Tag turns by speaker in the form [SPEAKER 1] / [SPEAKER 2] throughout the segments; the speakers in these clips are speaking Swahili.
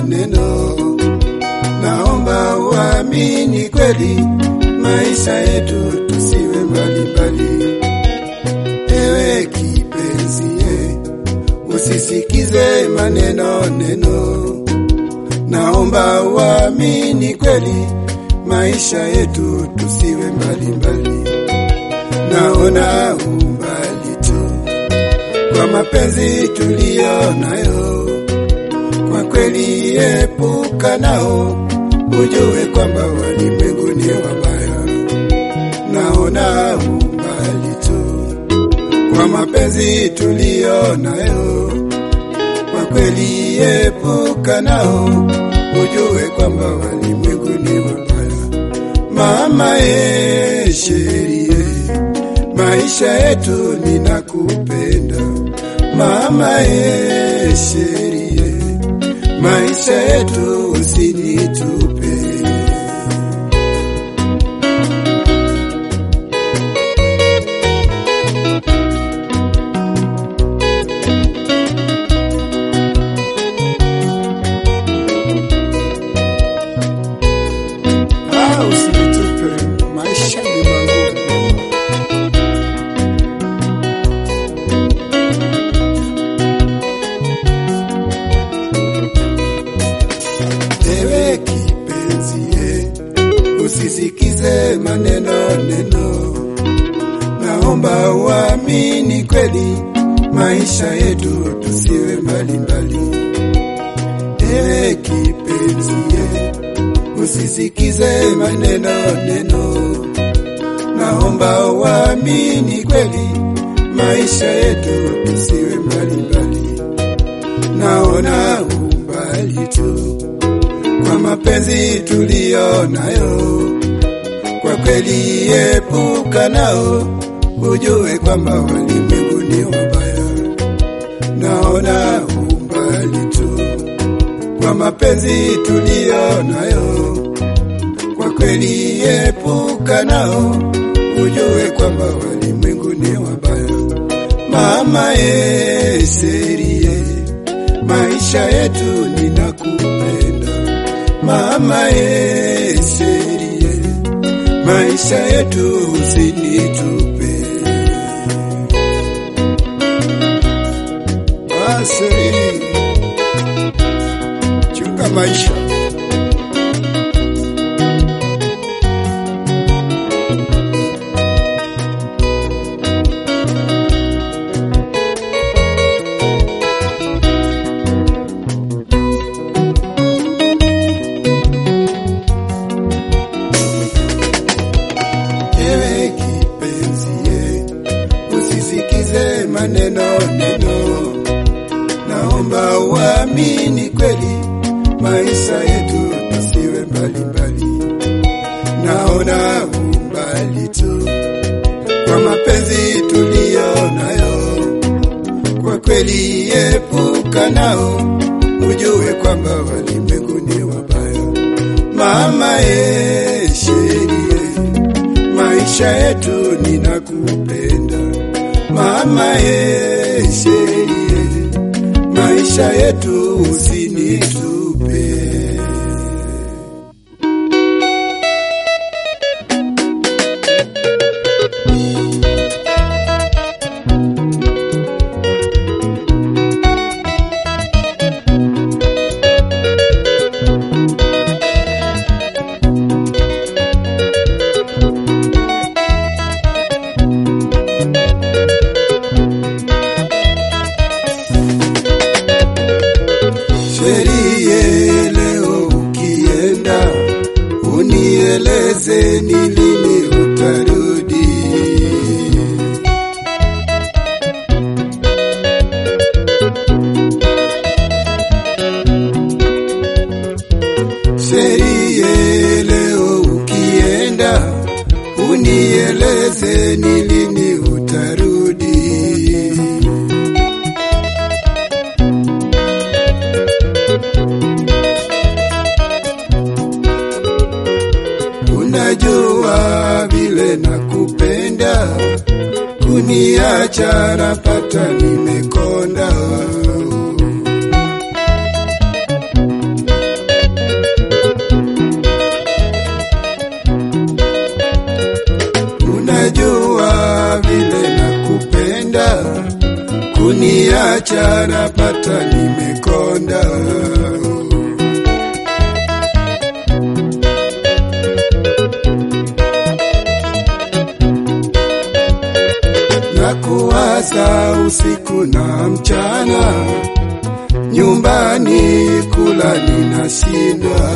[SPEAKER 1] neno. Naomba uamini kweli, maisha yetu tusiwe mbalimbali. Ewe kipenzi, ye, usisikize maneno neno. Naomba uamini kweli, maisha yetu tusiwe mbalimbali. Naona umbali tu kwa mapenzi tuliyo nayo, kwa kweli epuka nao, ujue kwamba walimwengu ni wabaya. Naona umbali tu kwa mapenzi tuliyo nayo, kwa kweli epuka nao, ujue kwamba walimwengu ni wabaya. Mama e sherie, maisha yetu ninakupenda. Mama e sherie, maisha yetu usinitupe. Ah, usinitupe, maisha ni magumu. Ewe kipenzi, ye, usisikize maneno neno. Naomba uamini kweli, maisha yetu tusiwe mbalimbali. Ewe kipenzi, ye, usisikize maneno neno. Naomba uamini kweli, maisha yetu tusiwe mbalimbali. Naona umbali tu kwa mapenzi tuliyo nayo, kwa kweli epuka nao, ujue kwamba walimwengu ni wabaya. Naona umbali tu kwa mapenzi tuliyo nayo, kwa kweli epuka nao, ujue kwamba walimwengu ni wabaya. Mama e serie, maisha yetu ninakupenda. Mama e serie, maisha yetu usinitupe. Aseri, chunga maisha. Ewe kipenzi, ye, usisikize maneno neno. Naomba uamini kweli, maisha yetu tusiwe mbalimbali. Naona umbali tu kwa mapenzi tuliyo nayo, kwa kweli epuka nao, ujue kwamba walimwengu ni wabaya. Mama e sherie, maisha yetu ninakupenda. Mama e sherie, maisha yetu usinitupe. Sherie, leo ukienda unieleze ni lini utarudi. Sherie, leo ukienda unieleze ni lini utarudi. Unajua vile nakupenda, kuniacha napata nimekonda. kuniacha napata nimekonda. Na kuwaza usiku na mchana, nyumbani kula ninashindwa.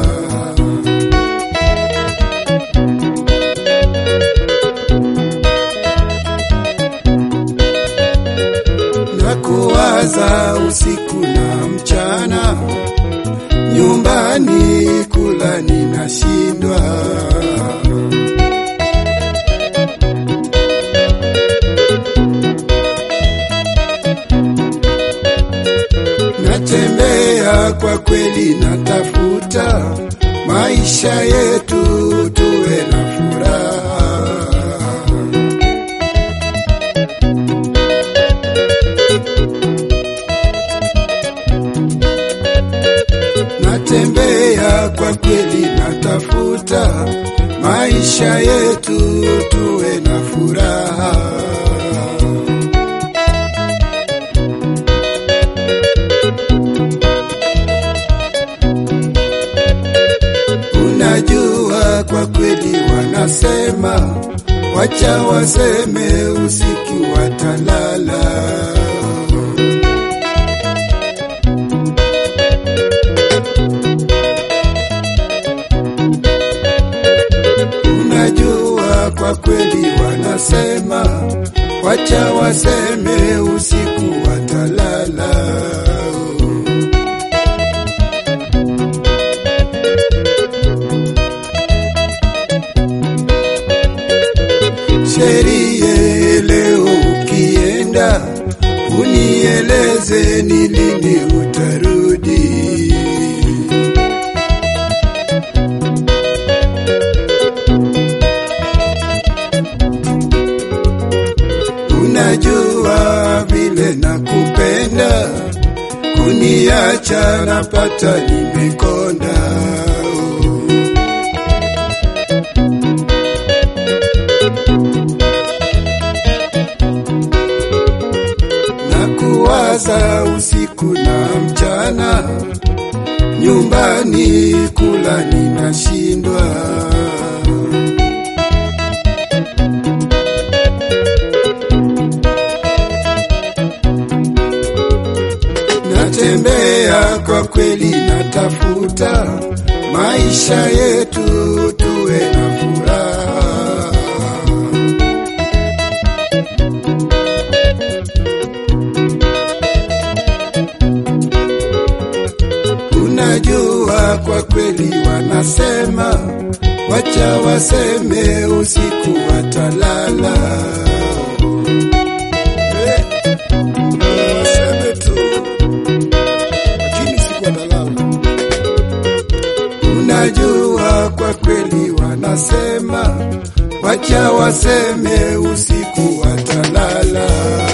[SPEAKER 1] na kuwaza usiku na mchana, nyumbani kula ninashindwa. Natembea kwa kweli, natafuta maisha yetu tuwe na furaha. Natembea kwa kweli, natafuta maisha yetu tuwe na furaha. Unajua, kwa kweli wanasema, wacha waseme, usiku watalala. Unajua, kwa kweli wanasema, wacha waseme, usiku watalala. Sherie, leo ukienda, unieleze ni lini utarudi. Unajua vile nakupenda, kuniacha napata nimekonda. na kuwaza usiku na mchana, nyumbani kula ninashindwa. Natembea kwa kweli, natafuta maisha yetu tuwe na furaha. Unajua, kwa kweli wanasema, wacha waseme, usiku watalala. Eh, waseme tu, lakini usiku watalala. Unajua, kwa kweli wanasema, wacha waseme, usiku watalala.